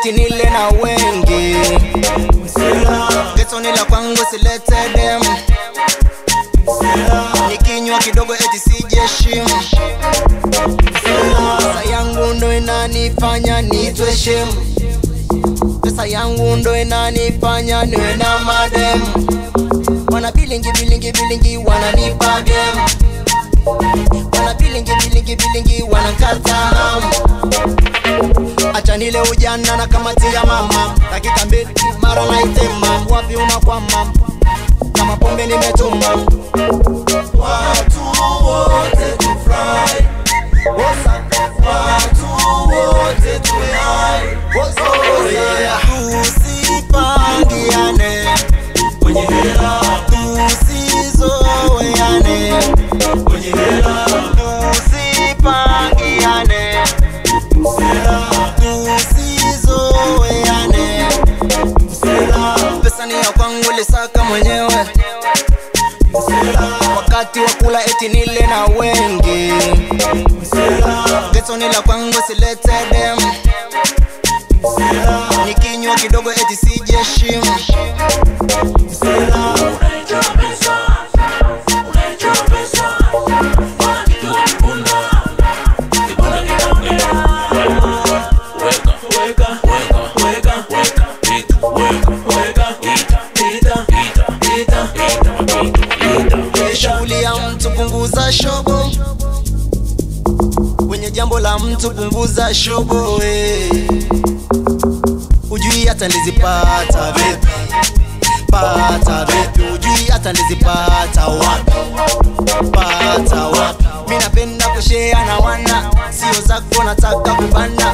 eti nile na wengi getoni la kwangu silete dem nikinywa kidogo eti sijeshimu pesa yangu ndo inanifanya nitwe shemu pesa yangu ndo inanifanya niwe na mademu wana bilingi bilingi bilingi wananipa game wana bilingi bilingi bilingi wanankata hamu acha nile ujana na kamati ya mama dakika mbili mara naitema wapi unakwama kama pombe nimetuma Watu wote tufurahi, Wosa, watu wote tuwe hai. oh yeah. tusipangiane Wenye hela, tusizoeane wenye hela, tusipangiane tusizoeane pesa ni ya kwangu lisaka mwenyewe wakati wa kula eti nile na wengi geto ni la kwangu silete dem nikinywa kidogo eti sijeshimu unaijua pesa, unaijua pesa. Bwana kitu kibunda, kibunda kinaongea. Weka, weka, weka, weka, weka, ita, weka, weka, ita, ita, ita, ita, ita, ita, ita. shughuli ya mtu punguza shobo kwenye jambo la mtu punguza shobo eh. ujui hata nilizipata vipi pata vipi ujui hata nilizipata wapi pata wapi mi napenda kushea na wana sio zako nataka kubanda